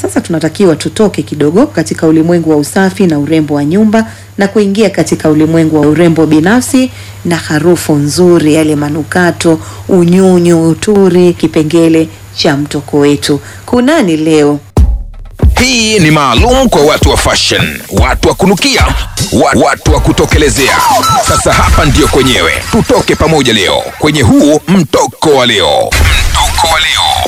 Sasa tunatakiwa tutoke kidogo katika ulimwengu wa usafi na urembo wa nyumba na kuingia katika ulimwengu wa urembo binafsi na harufu nzuri, yale manukato, unyunyu, uturi, kipengele cha mtoko wetu. Kunani leo? Hii ni maalum kwa watu wa fashion, watu wa kunukia, wa- watu wa kutokelezea. Sasa hapa ndiyo kwenyewe, tutoke pamoja leo kwenye huu mtoko wa leo. Mtoko wa leo.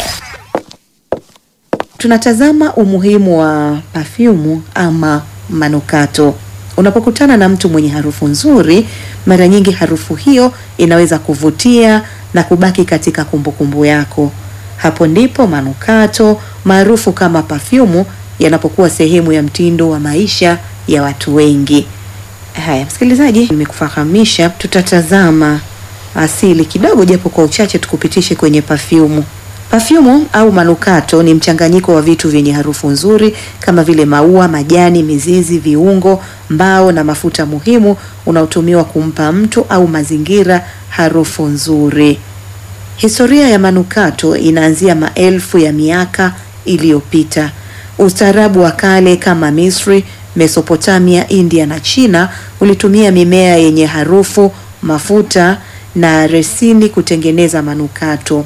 Tunatazama umuhimu wa pafyumu ama manukato. Unapokutana na mtu mwenye harufu nzuri, mara nyingi harufu hiyo inaweza kuvutia na kubaki katika kumbukumbu yako. Hapo ndipo manukato maarufu kama pafyumu yanapokuwa sehemu ya mtindo wa maisha ya watu wengi. Haya, msikilizaji, nimekufahamisha tutatazama asili kidogo, japo kwa uchache, tukupitishe kwenye pafyumu. Pafyumu au manukato ni mchanganyiko wa vitu vyenye harufu nzuri kama vile maua, majani, mizizi, viungo, mbao na mafuta muhimu unaotumiwa kumpa mtu au mazingira harufu nzuri. Historia ya manukato inaanzia maelfu ya miaka iliyopita. Ustaarabu wa kale kama Misri, Mesopotamia, India na China ulitumia mimea yenye harufu, mafuta na resini kutengeneza manukato.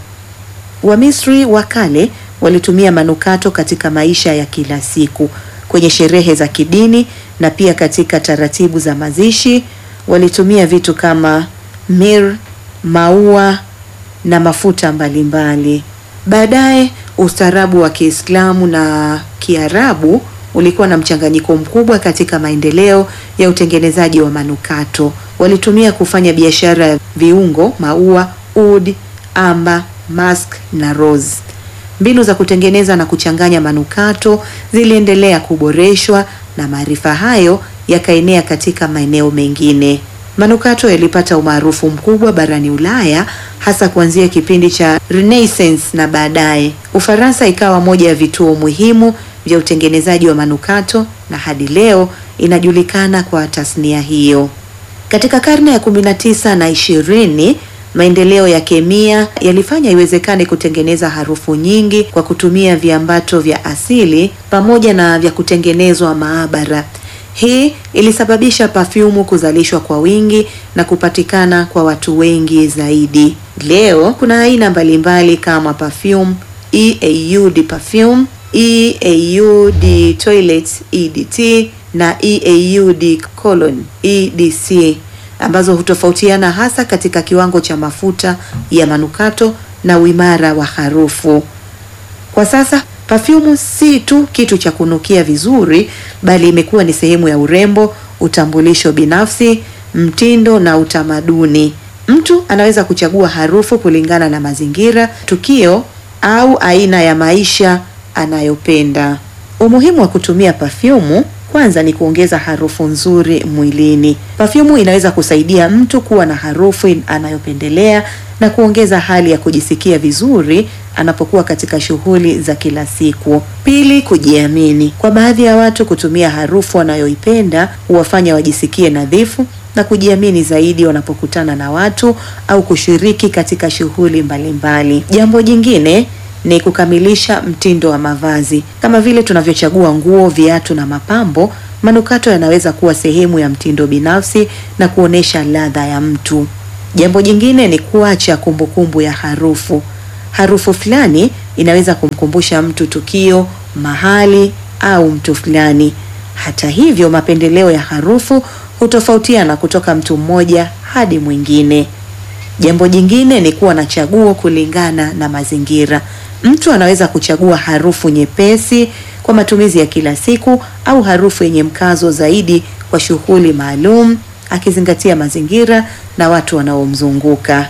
Wamisri wa kale walitumia manukato katika maisha ya kila siku, kwenye sherehe za kidini na pia katika taratibu za mazishi. Walitumia vitu kama mir, maua na mafuta mbalimbali. Baadaye ustaarabu wa Kiislamu na Kiarabu ulikuwa na mchanganyiko mkubwa katika maendeleo ya utengenezaji wa manukato. Walitumia kufanya biashara ya viungo, maua, oud, amba, musk na rose. Mbinu za kutengeneza na kuchanganya manukato ziliendelea kuboreshwa na maarifa hayo yakaenea katika maeneo mengine. Manukato yalipata umaarufu mkubwa barani Ulaya hasa kuanzia kipindi cha Renaissance na baadaye. Ufaransa ikawa moja ya vituo muhimu vya utengenezaji wa manukato na hadi leo inajulikana kwa tasnia hiyo. Katika karne ya 19 na 20, maendeleo ya kemia yalifanya iwezekane kutengeneza harufu nyingi kwa kutumia viambato vya asili pamoja na vya kutengenezwa maabara. Hii ilisababisha pafyumu kuzalishwa kwa wingi na kupatikana kwa watu wengi zaidi. Leo kuna aina mbalimbali kama perfume, EAU de perfume, EAU de toilet EDT na EAU de cologne EDC ambazo hutofautiana hasa katika kiwango cha mafuta ya manukato na uimara wa harufu. Kwa sasa pafyumu si tu kitu cha kunukia vizuri, bali imekuwa ni sehemu ya urembo, utambulisho binafsi, mtindo na utamaduni. Mtu anaweza kuchagua harufu kulingana na mazingira, tukio au aina ya maisha anayopenda. Umuhimu wa kutumia pafyumu kwanza ni kuongeza harufu nzuri mwilini. Pafyumu inaweza kusaidia mtu kuwa na harufu anayopendelea na kuongeza hali ya kujisikia vizuri anapokuwa katika shughuli za kila siku. Pili, kujiamini. Kwa baadhi ya watu, kutumia harufu wanayoipenda huwafanya wajisikie nadhifu na kujiamini zaidi wanapokutana na watu au kushiriki katika shughuli mbalimbali. Jambo jingine ni kukamilisha mtindo wa mavazi. Kama vile tunavyochagua nguo, viatu na mapambo, manukato yanaweza kuwa sehemu ya mtindo binafsi na kuonesha ladha ya mtu. Jambo jingine ni kuacha kumbukumbu ya harufu. Harufu fulani inaweza kumkumbusha mtu tukio, mahali au mtu fulani. Hata hivyo, mapendeleo ya harufu hutofautiana kutoka mtu mmoja hadi mwingine. Jambo jingine ni kuwa na chaguo kulingana na mazingira. Mtu anaweza kuchagua harufu nyepesi kwa matumizi ya kila siku au harufu yenye mkazo zaidi kwa shughuli maalum, akizingatia mazingira na watu wanaomzunguka.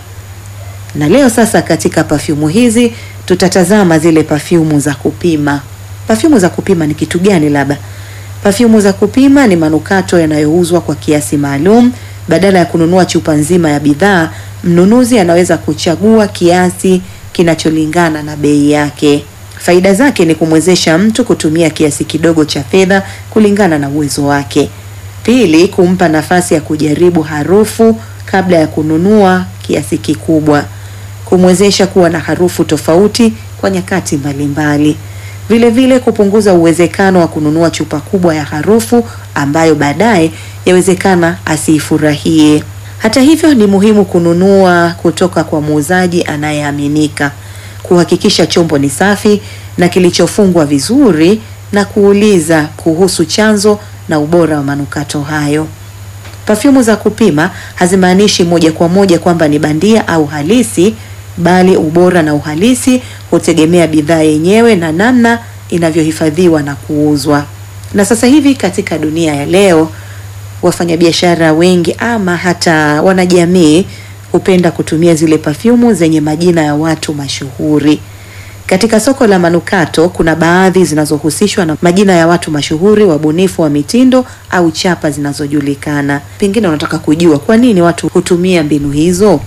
Na leo sasa, katika pafyumu hizi tutatazama zile pafyumu za kupima. Pafyumu za kupima ni kitu gani? Labda pafyumu za kupima ni manukato yanayouzwa kwa kiasi maalum. Badala ya kununua chupa nzima ya bidhaa, mnunuzi anaweza kuchagua kiasi kinacholingana na bei yake. Faida zake ni kumwezesha mtu kutumia kiasi kidogo cha fedha kulingana na uwezo wake. Pili, kumpa nafasi ya kujaribu harufu kabla ya kununua kiasi kikubwa, kumwezesha kuwa na harufu tofauti kwa nyakati mbalimbali. Vile vile kupunguza uwezekano wa kununua chupa kubwa ya harufu ambayo baadaye yawezekana asiifurahie. Hata hivyo, ni muhimu kununua kutoka kwa muuzaji anayeaminika, kuhakikisha chombo ni safi na kilichofungwa vizuri na kuuliza kuhusu chanzo na ubora wa manukato hayo. Pafyumu za kupima hazimaanishi moja kwa moja kwamba ni bandia au halisi, bali ubora na uhalisi hutegemea bidhaa yenyewe na namna inavyohifadhiwa na kuuzwa. Na sasa hivi katika dunia ya leo, wafanyabiashara wengi ama hata wanajamii hupenda kutumia zile pafyumu zenye majina ya watu mashuhuri. Katika soko la manukato kuna baadhi zinazohusishwa na majina ya watu mashuhuri, wabunifu wa mitindo au chapa zinazojulikana. Pengine unataka kujua kwa nini watu hutumia mbinu hizo.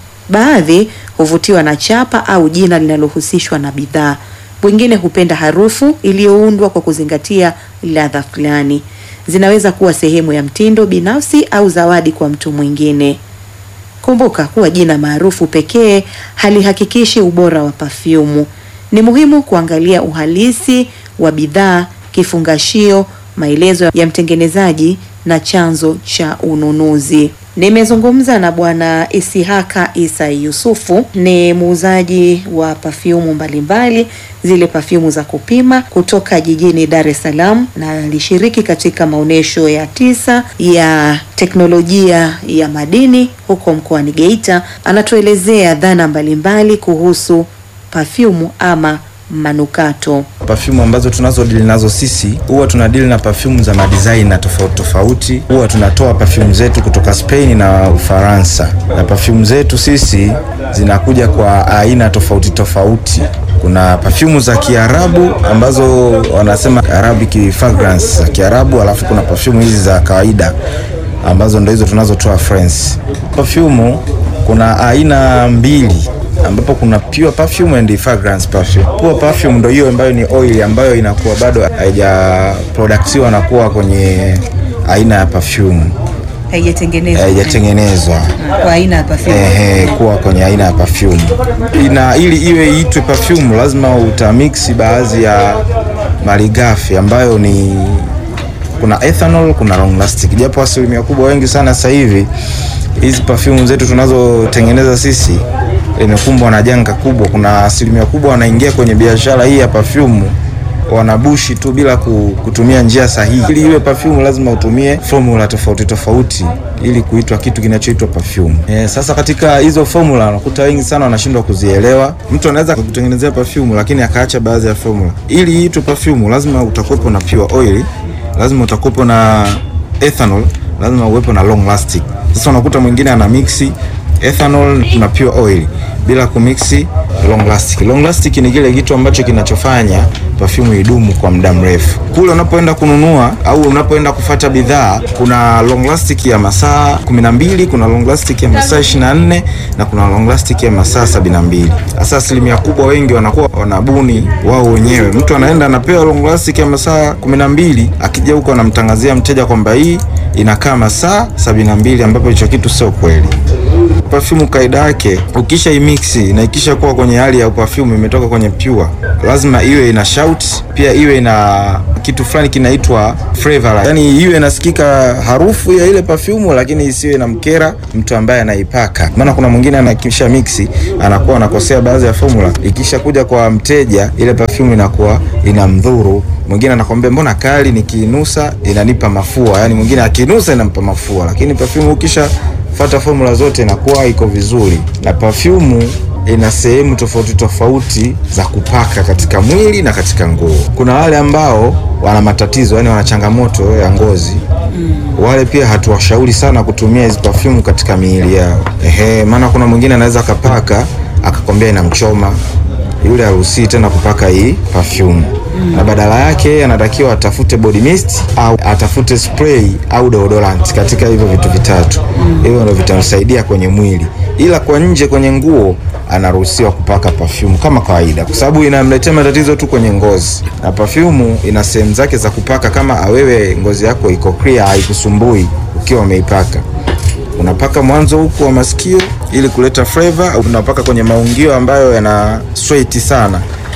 Baadhi huvutiwa na chapa au jina linalohusishwa na bidhaa. Wengine hupenda harufu iliyoundwa kwa kuzingatia ladha fulani. Zinaweza kuwa sehemu ya mtindo binafsi au zawadi kwa mtu mwingine. Kumbuka kuwa jina maarufu pekee halihakikishi ubora wa pafyumu. Ni muhimu kuangalia uhalisi wa bidhaa, kifungashio, maelezo ya mtengenezaji na chanzo cha ununuzi. Nimezungumza na Bwana Isihaka Isa Yusufu, ni muuzaji wa pafyumu mbalimbali, zile pafyumu za kupima kutoka jijini Dar es Salaam, na alishiriki katika maonyesho ya tisa ya teknolojia ya madini huko mkoani Geita. Anatuelezea dhana mbalimbali kuhusu pafyumu ama manukato. Perfume ambazo tunazo deal nazo sisi huwa tuna deal na perfume za madesign na tofauti tofauti. Huwa tunatoa perfume zetu kutoka Spain na Ufaransa, na perfume zetu sisi zinakuja kwa aina tofauti tofauti. Kuna perfume za Kiarabu ambazo wanasema Arabic fragrance za Kiarabu, alafu kuna perfume hizi za kawaida ambazo ndo hizo tunazotoa France. Perfume kuna aina mbili ambapo kuna pure perfume and fragrance perfume. Pure perfume ndio hiyo ambayo ni oil ambayo inakuwa bado haija productiwa na kuwa kwenye aina ya perfume Haijatengenezwa haijatengenezwa kwa aina ya perfume. ehe, kuwa kwenye aina ya perfume. Ina ili iwe iitwe perfume lazima utamix baadhi ya malighafi ambayo ni kuna ethanol, kuna long lasting, japo asilimia kubwa wengi sana sasa hivi hizi perfume zetu tunazotengeneza sisi imekumbwa na janga kubwa. Kuna asilimia kubwa wanaingia kwenye biashara hii ya perfume wanabushi tu bila ku- kutumia njia sahihi. Ili iwe perfume lazima utumie formula tofauti tofauti ili kuitwa kitu kinachoitwa perfume. Eh, sasa katika hizo formula unakuta wengi sana wanashindwa kuzielewa. Mtu anaweza kukutengenezea perfume lakini akaacha baadhi ya formula. Ili iitwe perfume lazima utakuwepo na pure oil, lazima utakuwepo na ethanol, lazima uwepo na long lasting. Sasa unakuta mwingine ana mixi ethanol na pure oil bila kumixi long lasting. Long lasting ni kile kitu ambacho kinachofanya perfume idumu kwa muda mrefu. Kule unapoenda kununua au unapoenda kufata bidhaa, kuna long lasting ya masaa 12, kuna long lasting ya masaa 24 na kuna long lasting ya masaa 72. Sasa asilimia kubwa wengi wanakuwa wanabuni wao wenyewe. Mtu anaenda anapewa long lasting ya masaa 12, akija huko anamtangazia mteja kwamba hii inakaa masaa 72, ambapo hicho kitu sio kweli. Perfume kaida yake ukisha imixi na ikisha kuwa kwenye hali ya perfume imetoka kwenye pure, lazima iwe ina shout, pia iwe na kitu fulani kinaitwa flavor, yani iwe inasikika harufu ya ile perfume, lakini isiwe na mkera mtu ambaye anaipaka. Maana kuna mwingine anakisha mixi anakuwa anakosea baadhi ya formula, ikisha kuja kwa mteja ile perfume inakuwa inamdhuru. Mwingine anakwambia mbona kali, nikiinusa inanipa mafua, yani mwingine akinusa inampa mafua, lakini perfume ukisha fata formula zote inakuwa iko vizuri. Na perfume ina sehemu tofauti tofauti za kupaka katika mwili na katika nguo. Kuna wale ambao wana matatizo, yani wana changamoto ya ngozi wale pia hatuwashauri sana kutumia hizi perfume katika miili yao. Ehe, maana kuna mwingine anaweza akapaka akakwambia inamchoma, yule haruhusii tena kupaka hii perfume na badala yake anatakiwa atafute body mist au atafute spray au deodorant katika hivyo vitu vitatu. Hivyo ndio vitamsaidia kwenye mwili, ila kwa nje kwenye nguo anaruhusiwa kupaka perfume kama kawaida, kwa sababu inamletea matatizo tu kwenye ngozi, na perfume ina sehemu zake za kupaka. Kama awewe ngozi yako iko clear, haikusumbui ukiwa umeipaka unapaka mwanzo huku wa masikio ili kuleta flavor, au unapaka kwenye maungio ambayo yana sweat sana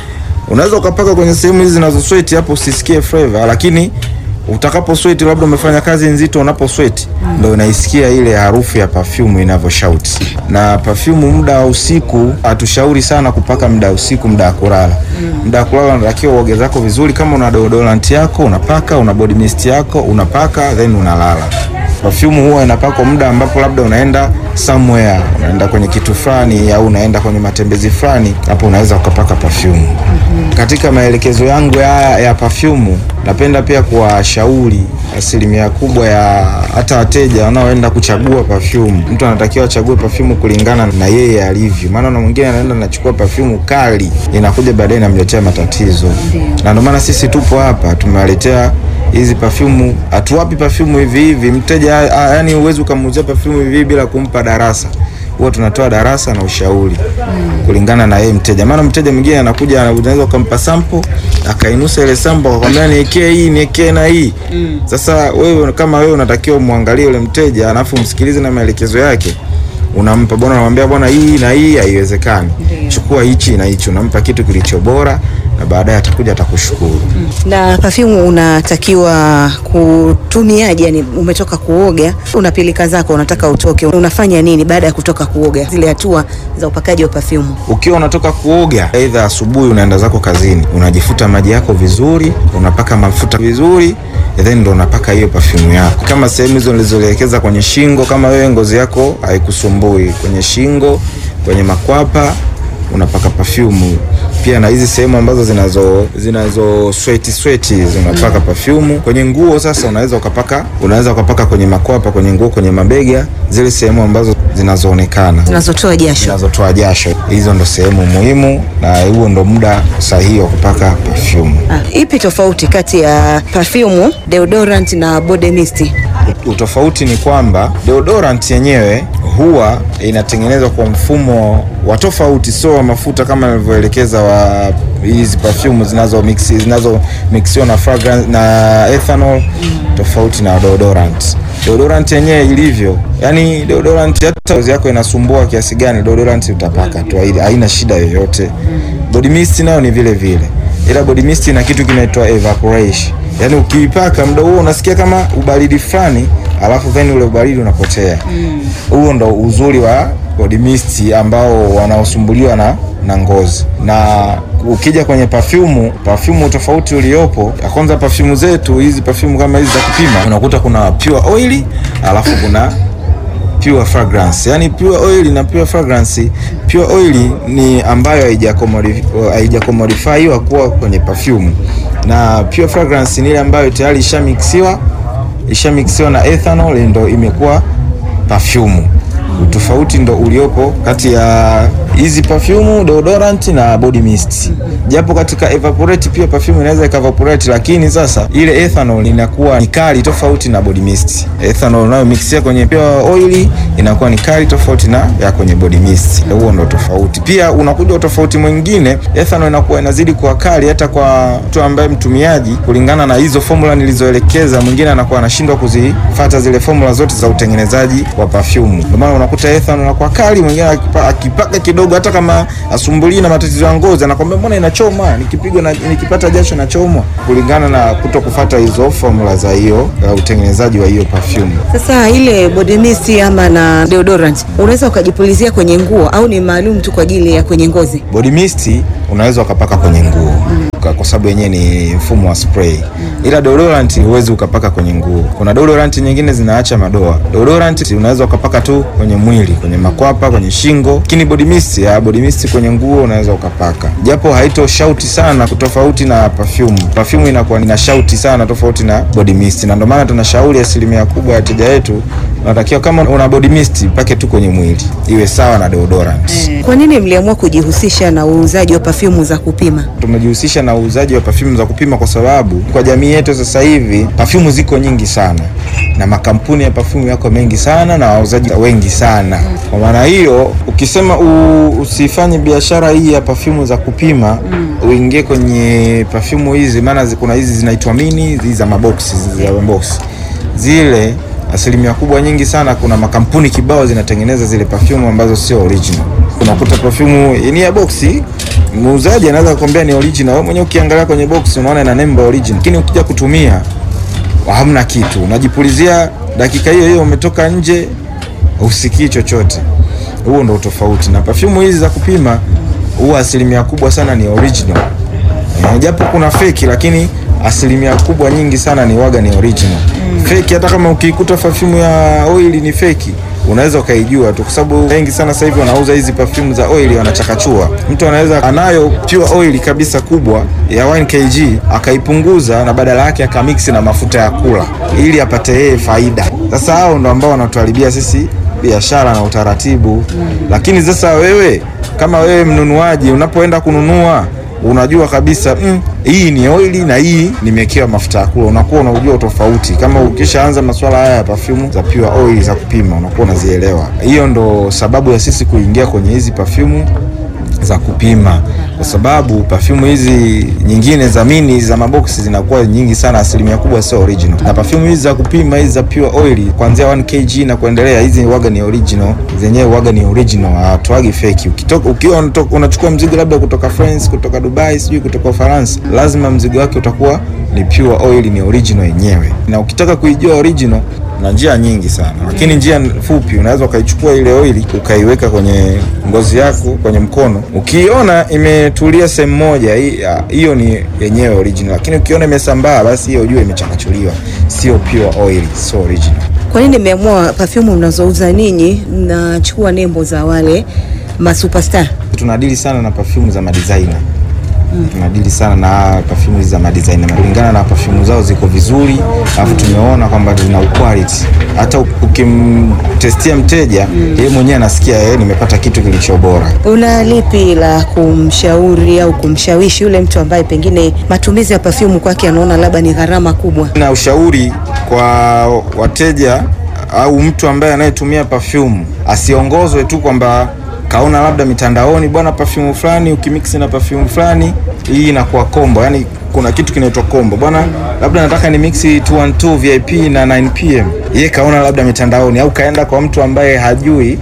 Unaweza ukapaka kwenye sehemu hizi zinazo sweat hapo usisikie flavor, lakini utakapo sweat, labda umefanya kazi nzito, unapo sweat ndio unaisikia ile harufu ya perfume inavyo shout. Na perfume muda wa usiku hatushauri sana kupaka muda wa usiku, muda wa kulala. Muda wa kulala unatakiwa uoge zako vizuri, kama una deodorant yako unapaka, una body mist yako unapaka, then unalala. Perfume huwa inapakwa muda ambapo labda unaenda somewhere, unaenda kwenye kitu fulani au unaenda kwenye matembezi fulani, hapo unaweza ukapaka perfume. Katika maelekezo yangu ya, ya perfume napenda pia kuwashauri asilimia kubwa ya hata wateja wanaoenda kuchagua perfume, mtu anatakiwa achague perfume kulingana na yeye alivyo, maana na mwingine anaenda anachukua perfume kali, inakuja baadaye inamletea matatizo, na ndio maana sisi tupo hapa tumewaletea hizi perfume. Hatuwapi perfume hivi hivi mteja, ah, yani huwezi ukamuuzia perfume hivi hivi bila kumpa darasa huwa tunatoa darasa na ushauri kulingana na yeye mteja. Maana mteja mwingine anakuja, unaweza ukampa sample akainusa ile sample akakwambia niekee hii niekee na hii. Sasa wewe kama wewe unatakiwa umwangalie yule mteja alafu umsikilize na maelekezo yake, unampa bwana, unamwambia bwana, hii na hii haiwezekani, chukua hichi na hichi, unampa kitu kilicho bora na baadaye atakuja atakushukuru. Na perfume unatakiwa kutumiaje? Yani umetoka kuoga, una pilika zako, unataka utoke, unafanya nini baada ya kutoka kuoga? Zile hatua za upakaji wa perfume. Ukiwa unatoka kuoga, aidha asubuhi unaenda zako kazini, unajifuta maji yako vizuri, unapaka mafuta vizuri, then ndo unapaka hiyo perfume yako, kama sehemu hizo nilizoelekeza kwenye shingo. Kama wewe ngozi yako haikusumbui kwenye shingo, kwenye makwapa unapaka perfume pia, na hizi sehemu ambazo zinazo zinazo sweat sweat zinapaka perfume kwenye nguo. Sasa unaweza ukapaka unaweza ukapaka kwenye makwapa, kwenye nguo, kwenye mabega, zile sehemu ambazo zinazoonekana Zinazotoa jasho. zinazotoa jasho. Hizo ndo sehemu muhimu, na huo ndo muda sahihi wa kupaka perfume. Ah, ipi tofauti kati ya perfume, deodorant na body mist? Utofauti ni kwamba deodorant yenyewe huwa inatengenezwa kwa mfumo wa tofauti, sio wa mafuta kama nilivyoelekeza wa hizi perfume zinazo mix zinazo mixiwa na fragrance na ethanol, tofauti na deodorant. Deodorant yenyewe ilivyo, yani deodorant hata ngozi yako inasumbua kiasi gani, deodorant utapaka tu, haina- haina shida yoyote. Body mist nayo ni vile vile, ila body mist ina kitu kinaitwa evaporation, yani ukiipaka muda huo unasikia kama ubaridi fulani, alafu then ule ubaridi unapotea. Huo ndo uzuri wa body mist ambao wanaosumbuliwa na na ngozi. Na ukija kwenye perfume, perfume tofauti uliopo, ya kwanza perfume zetu hizi perfume kama hizi za kupima, unakuta kuna pure oil alafu kuna pure fragrance. Yani pure oil na pure fragrance. Pure oil ni ambayo haijakomodi- haijakomodifiwa kuwa kwenye perfume, na pure fragrance ni ile ambayo tayari ishamixiwa ishamixiwa na ethanol ndo imekuwa perfume. Utofauti ndo uliopo kati ya hizi perfume, deodorant na body mist. Japo katika evaporate pia perfume inaweza ikaevaporate, lakini sasa ile ethanol inakuwa ni kali tofauti na body mist. Ethanol nayo mixia kwenye pure oil inakuwa ni kali tofauti na ya kwenye body mist. Huo ndo tofauti. Pia unakuja utofauti mwingine, ethanol inakuwa inazidi kuwa kali hata kwa mtu ambaye mtumiaji, kulingana na hizo formula nilizoelekeza, mwingine anakuwa anashindwa kuzifuata zile formula zote za utengenezaji wa perfume. Ndio maana unakuta ethanol inakuwa kali, mwingine akipa- akipaka kidogo, hata kama asumbuli na matatizo ya ngozi, anakwambia mbona inachoma, nikipigwa na nikipata jasho nachomwa, kulingana na kuto kufuata hizo formula za hiyo ya utengenezaji wa hiyo perfume. Sasa ile body mist ama na deodorant unaweza ukajipulizia kwenye nguo au ni maalum tu kwa ajili ya kwenye ngozi? Body mist unaweza ukapaka kwenye nguo kwa- kwa sababu yenyewe ni mfumo wa spray, ila deodorant huwezi ukapaka kwenye nguo. Kuna deodorant nyingine zinaacha madoa. Deodorant unaweza ukapaka tu kwenye mwili, kwenye makwapa, kwenye shingo, lakini body mist ya body mist kwenye nguo unaweza ukapaka, japo haito shauti sana tofauti na perfume. Perfume inakuwa ina shauti sana tofauti na body mist, na ndio maana tunashauri asilimia kubwa ya wateja wetu unatakiwa kama una body mist pake tu kwenye mwili, iwe sawa na deodorant. Kwa nini mliamua kujihusisha na uuzaji wa perfume za kupima? Tumejihusisha na uuzaji wa perfume za kupima kwa sababu kwa jamii yetu sasa hivi perfume ziko nyingi sana na makampuni ya perfume yako mengi sana na wauzaji wengi sana. Kwa maana hiyo, ukisema u, usifanye biashara hii ya perfume za kupima uingie kwenye perfume hizi, maana zi- kuna hizi zinaitwa mini, hizi za maboksi, hizi za maboksi zile asilimia kubwa nyingi sana, kuna makampuni kibao zinatengeneza zile perfume ambazo sio original. Unakuta perfume ni ya boksi muuzaji anaweza kukwambia ni original, wewe mwenyewe ukiangalia kwenye box unaona ina nembo original, lakini ukija kutumia hamna kitu, unajipulizia dakika hiyo hiyo umetoka nje, usikii chochote. Huo ndo tofauti na perfume hizi za kupima, huwa asilimia kubwa sana ni original Eh, japo kuna feki lakini asilimia kubwa nyingi sana ni waga ni original. Feki hata kama ukikuta perfume ya oil ni feki unaweza ukaijua tu, kwa sababu wengi sana sasa hivi wanauza hizi perfume za oil wanachakachua. Mtu anaweza anayo pure oil kabisa kubwa ya 1 kg akaipunguza na badala yake akamix na mafuta ya kula ili apate yeye faida. Sasa hao ndo ambao wanatuharibia sisi biashara na utaratibu. Lakini sasa wewe kama wewe mnunuaji unapoenda kununua unajua kabisa mm, hii ni oili na hii nimewekewa mafuta ya kula, unakuwa unaujua tofauti. Kama ukishaanza masuala haya ya perfume za pure oil za kupima, unakuwa unazielewa. Hiyo ndo sababu ya sisi kuingia kwenye hizi perfume za kupima, kwa sababu perfume hizi nyingine za mini za maboksi zinakuwa nyingi sana, asilimia kubwa sio original, na perfume hizi za kupima hizi za pure oil kuanzia 1 kg na kuendelea, hizi waga ni original, zenyewe waga ni original, hawatoagi fake. Ukitoka ukiwa unatoka- unachukua mzigo labda kutoka France, kutoka Dubai, sijui kutoka Ufaransa, lazima mzigo wake utakuwa ni pure oil, ni original yenyewe. Na ukitaka kuijua original na njia nyingi sana, lakini njia fupi, unaweza ukaichukua ile oili ukaiweka kwenye ngozi yako kwenye mkono, ukiona imetulia sehemu moja, hii- ah, hiyo ni yenyewe original, lakini ukiona imesambaa, basi hiyo ujue imechakachuliwa, sio pure oil, sio original. Kwa nini nimeamua perfume mnazouza ninyi mnachukua nembo za wale masuperstar? tunadili sana na perfume za madizaina tunadili sana na perfume hizi za madizaina kulingana na perfume zao ziko vizuri, alafu tumeona kwamba zina quality. Hata ukimtestia mteja yeye mwenyewe anasikia yeye, nimepata kitu kilicho bora. Una lipi la kumshauri au kumshawishi yule mtu ambaye pengine matumizi ya perfume kwake anaona labda ni gharama kubwa? na ushauri kwa wateja au mtu ambaye anayetumia perfume asiongozwe tu kwamba kaona labda mitandaoni, bwana, perfume fulani ukimix na perfume fulani hii inakuwa combo. Yani kuna kitu kinaitwa combo, bwana, labda nataka ni mix 212 VIP na 9 pm. Yeye kaona labda mitandaoni, au kaenda kwa mtu ambaye hajui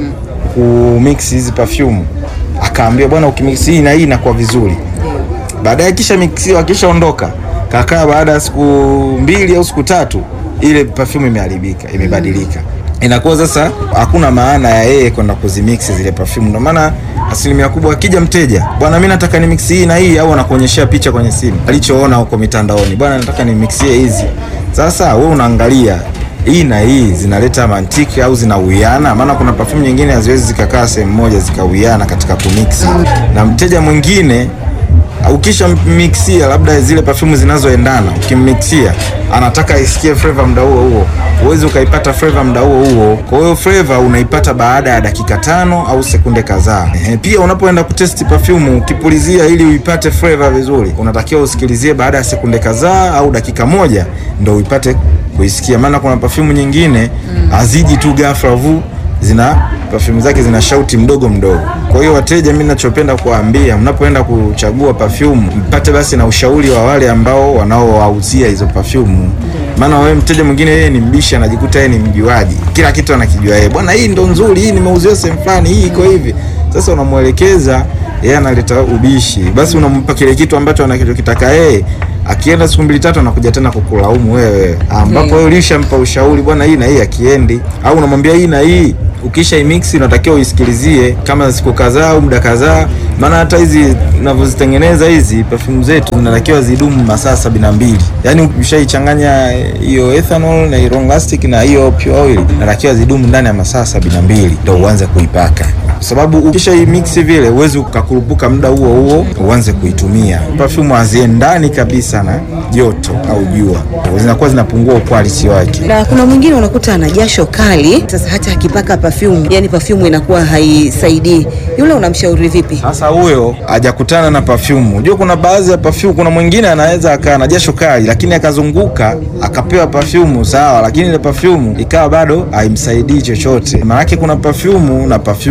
kumix hizi perfume, akaambia bwana, ukimix hii na hii inakuwa vizuri baadaye kisha mixiwa akishaondoka kakaa, baada ya siku mbili au siku tatu, ile perfume imeharibika, imebadilika. Inakuwa sasa hakuna maana ya yeye kwenda kuzimix zile perfume. Ndio maana asilimia kubwa akija mteja, bwana, mimi nataka ni mix hii na hii, au anakuonyeshea picha kwenye simu alichoona huko mitandaoni, bwana, nataka ni mixie hizi. Sasa wewe unaangalia hii na hii zinaleta mantiki au zinauiana? Maana kuna perfume nyingine haziwezi zikakaa sehemu moja zikauiana katika kumix, na mteja mwingine ukisha mixia labda zile perfume zinazoendana, ukimmixia anataka isikie flavor muda huo huo, huwezi ukaipata flavor muda huo huo. Kwa hiyo flavor unaipata baada ya dakika tano au sekunde kadhaa. Ehe, Pia unapoenda kutesti perfume ukipulizia, ili uipate flavor vizuri, unatakiwa usikilizie baada ya sekunde kadhaa au dakika moja ndo uipate kuisikia, maana kuna perfume nyingine haziji tu ghafla vu zina perfume zake zina shauti mdogo mdogo. Kwa hiyo wateja, mimi ninachopenda kuwaambia, mnapoenda kuchagua perfume, mpate basi na ushauri wa wale ambao wanaowauzia hizo perfume. Maana wewe mteja mwingine yeye ni mbishi, anajikuta yeye ni mjuaji, kila kitu anakijua yeye, bwana, hii ndo nzuri, hii nimeuziwa sehemu fulani, hii iko hivi. Sasa unamwelekeza yeye, analeta ubishi, basi unampa kile kitu ambacho anachokitaka yeye akienda siku mbili tatu anakuja tena kukulaumu wewe, ambapo wewe ulishampa ushauri, bwana, hii na hii akiendi, au unamwambia hii na hii ukisha imix unatakiwa uisikilizie kama siku kadhaa au muda kadhaa, maana hata hizi tunavyozitengeneza hizi perfume zetu zinatakiwa zidumu masaa sabini na mbili. Yaani ukishaichanganya hiyo ethanol na hiyo long lasting na hiyo pure oil, inatakiwa zidumu ndani ya masaa sabini na mbili ndio uanze kuipaka, kwa sababu ukisha imix vile uwezi ukakurupuka muda huo huo uanze kuitumia. Perfume haziendani kabisa na joto au jua, zinakuwa zinapungua quality wake. Na kuna mwingine unakuta ana jasho kali, sasa hata akipaka perfume, yani perfume inakuwa haisaidii. Yule unamshauri vipi? Sasa huyo hajakutana na perfume. Unajua kuna baadhi ya perfume, kuna mwingine anaweza akaa na jasho kali, lakini akazunguka akapewa perfume sawa, lakini ile perfume ikawa bado haimsaidii chochote. Maanake kuna perfume na perfume.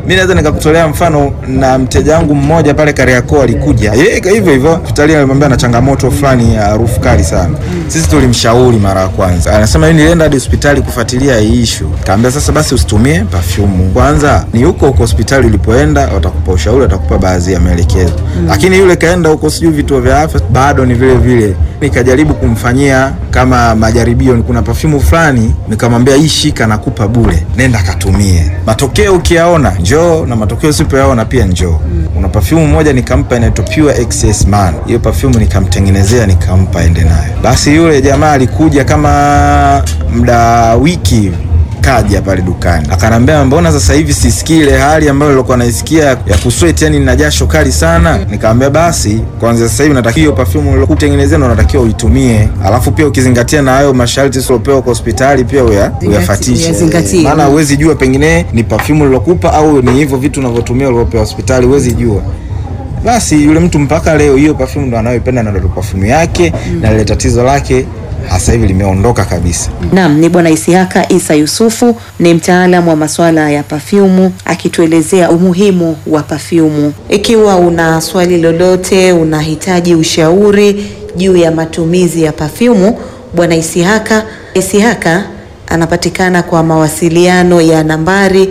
mi naweza nikakutolea mfano na mteja wangu mmoja pale Kariakoo alikuja yeye hivyo hivyo hospitali alimwambia ana changamoto fulani ya harufu kali sana sisi tulimshauri mara ya kwanza anasema yeye nilienda hadi hospitali kufuatilia hii issue kaambia sasa basi usitumie perfume kwanza ni huko huko hospitali ulipoenda watakupa ushauri watakupa baadhi ya maelekezo lakini yule kaenda huko sijui vituo vya afya bado ni vile vile nikajaribu kumfanyia kama majaribio kuna perfume fulani nikamwambia hii shika nakupa bure nenda katumie matokeo ukiyaona njoo na matokeo usipoyaona pia njoo kuna perfume moja nikampa inaitwa Pure XS Man hiyo perfume nikamtengenezea nikampa ende nayo basi yule jamaa alikuja kama mda wiki hivi kaja pale dukani akanambia mbona sasa hivi sisikii ile hali ambayo nilikuwa naisikia ya kusweti yani nina jasho kali sana nikamwambia basi kwanza sasa hivi natakiwa hiyo perfume uliokutengenezea ndo natakiwa uitumie alafu pia ukizingatia na hayo masharti usiopewa kwa hospitali pia uya, uyafatishe uyazingatie. maana huwezi jua pengine ni perfume ulilokupa au ni hivyo vitu unavyotumia ulivyopewa hospitali huwezi jua basi yule mtu mpaka leo hiyo perfume ndo anayoipenda na ndo perfume yake na lile tatizo lake sasa hivi limeondoka kabisa Naam, ni Bwana Isihaka Isa Yusufu, ni mtaalamu wa masuala ya pafyumu akituelezea umuhimu wa pafyumu. Ikiwa una swali lolote, unahitaji ushauri juu ya matumizi ya pafyumu, Bwana Isihaka Isihaka anapatikana kwa mawasiliano ya nambari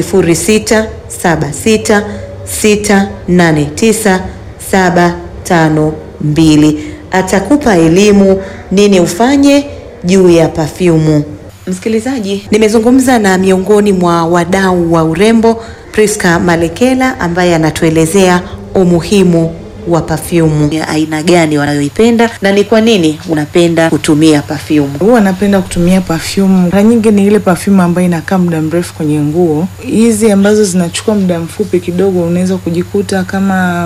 0676689752. Atakupa elimu nini ufanye juu ya pafyumu. Msikilizaji, nimezungumza na miongoni mwa wadau wa urembo Priska Malekela ambaye anatuelezea umuhimu wa pafyumu ya aina gani wanayoipenda na ni kwa nini unapenda kutumia pafyumu. Huwa napenda kutumia perfume. Mara nyingi ni ile perfume ambayo inakaa muda mrefu kwenye nguo. Hizi ambazo zinachukua muda mfupi kidogo, unaweza kujikuta kama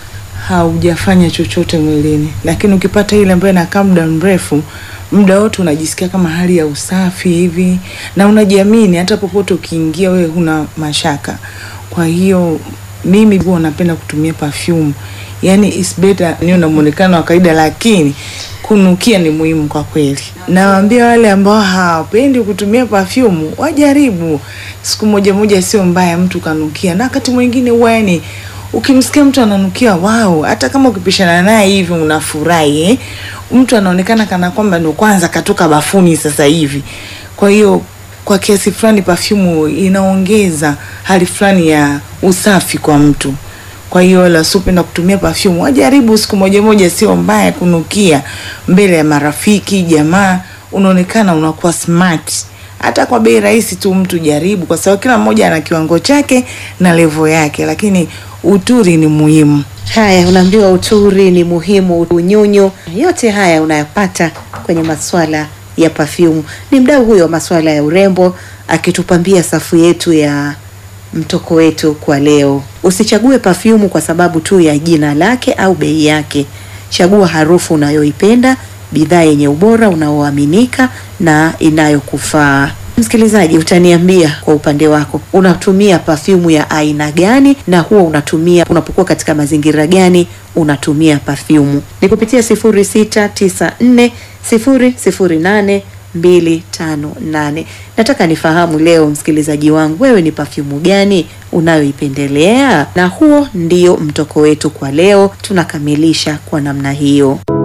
haujafanya chochote mwilini, lakini ukipata ile ambayo inakaa muda mrefu, muda wote unajisikia kama hali ya usafi hivi na unajiamini, hata popote ukiingia wewe huna mashaka. Kwa hiyo mimi huwa napenda kutumia perfume, yani is better niwe na muonekano wa kawaida, lakini kunukia ni muhimu kwa kweli. Nawaambia wale ambao hawapendi kutumia perfume wajaribu, siku moja moja sio mbaya mtu kanukia, na wakati mwingine huwa yani ukimsikia mtu ananukia wao, hata kama ukipishana naye hivi unafurahi eh? Mtu anaonekana kana kwamba ndo kwanza katoka bafuni sasa hivi. Kwa hiyo kwa kiasi fulani perfume inaongeza hali fulani ya usafi kwa mtu. Kwa hiyo wala sipenda kutumia perfume, wajaribu siku moja moja, sio mbaya kunukia mbele ya marafiki, jamaa, unaonekana unakuwa smart. Hata kwa bei rahisi tu mtu jaribu, kwa sababu kila mmoja ana kiwango chake na levo yake, lakini uturi ni muhimu. Haya, unaambiwa uturi ni muhimu, unyunyu, yote haya unayapata kwenye maswala ya pafyumu. Ni mdau huyo wa maswala ya urembo akitupambia safu yetu ya mtoko wetu kwa leo. Usichague pafyumu kwa sababu tu ya jina lake au bei yake. Chagua harufu unayoipenda, bidhaa yenye ubora unaoaminika na inayokufaa. Msikilizaji, utaniambia kwa upande wako, unatumia pafyumu ya aina gani na huwa unatumia unapokuwa katika mazingira gani unatumia pafyumu? Ni kupitia 0694 008 258. Nataka nifahamu leo, msikilizaji wangu, wewe ni pafyumu gani unayoipendelea? Na huo ndio mtoko wetu kwa leo, tunakamilisha kwa namna hiyo.